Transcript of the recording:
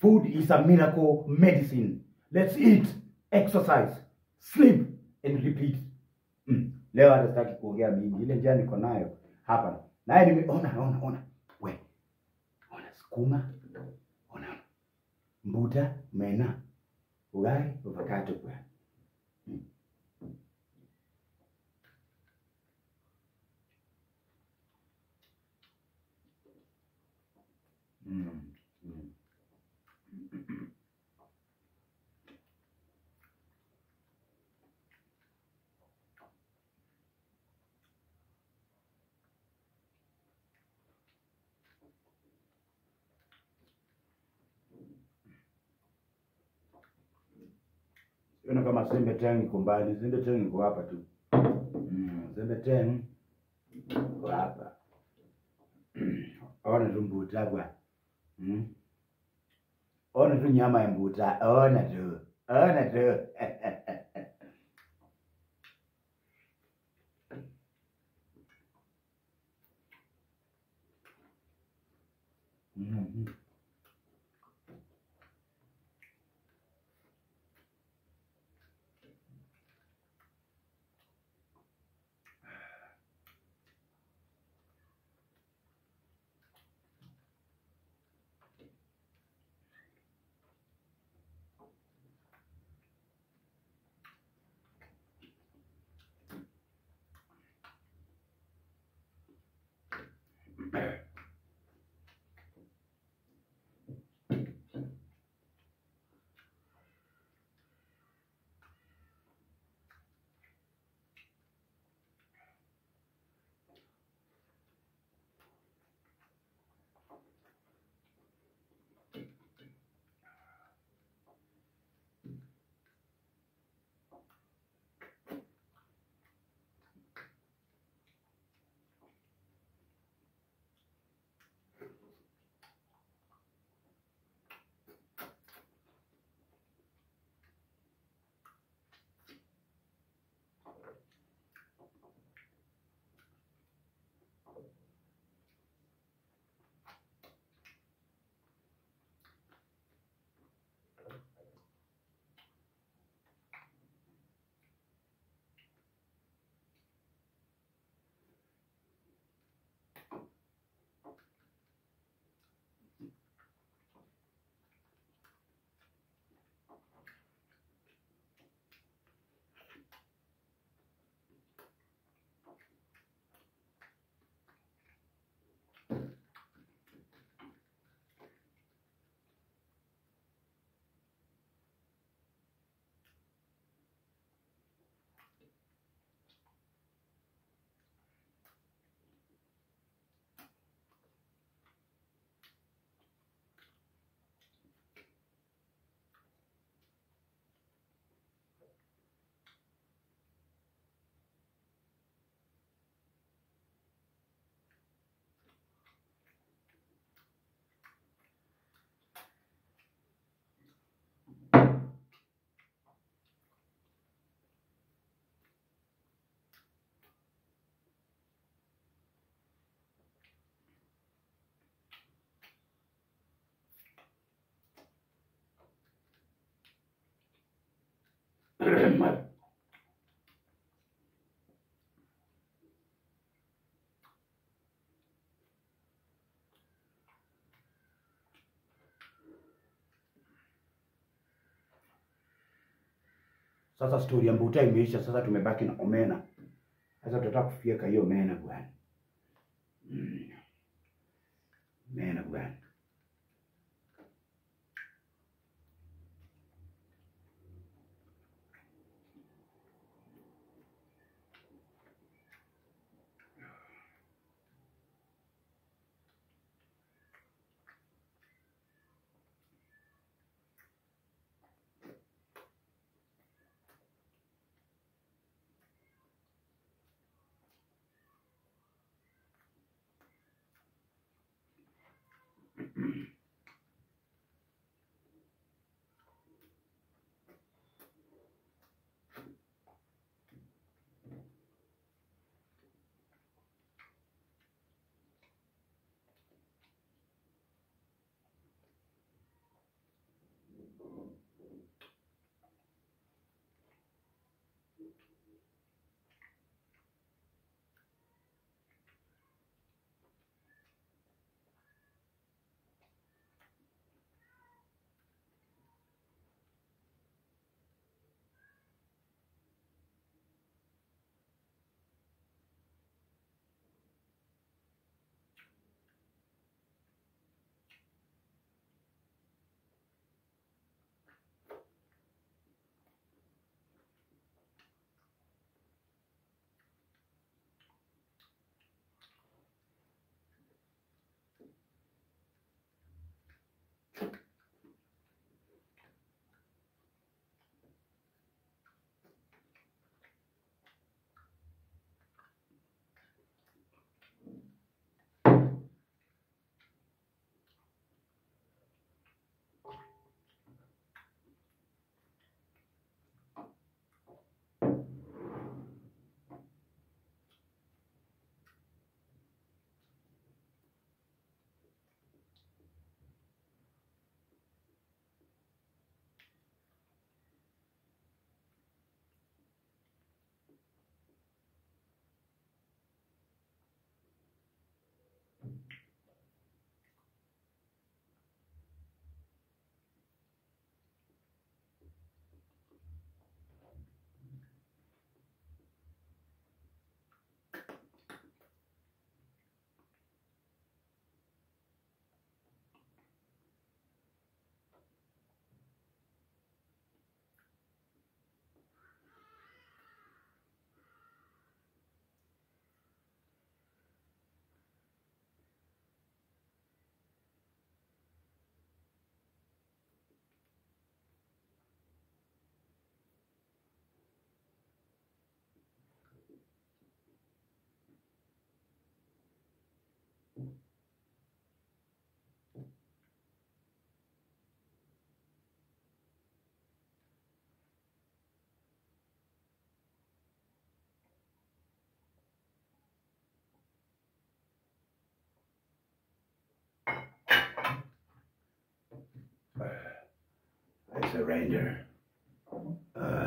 Food is a miracle medicine. Let's eat, exercise, sleep and repeat. Mm. Leo hata sitaki kuongea mingi, ile njia niko nayo hapa. Naye nimeona ona ona. We. Ona sukuma. Ona. Mbuta, mena. Ugali, avocado kwa. Mm. Mm. Siona kama Sembe Teng iko mbali. Sembe Teng iko hapa tu. Mm, Sembe Teng iko hapa. Ona tu mbuta bwa. Mm. Ona tu nyama ya mbuta. Ona tu. Ona tu. Mhm. Sasa stori ya mbuta imeisha, sasa tumebaki na omena. Sasa tutataka kufyeka hiyo omena bwana. Mm. Omena bwana. surrender. Uh,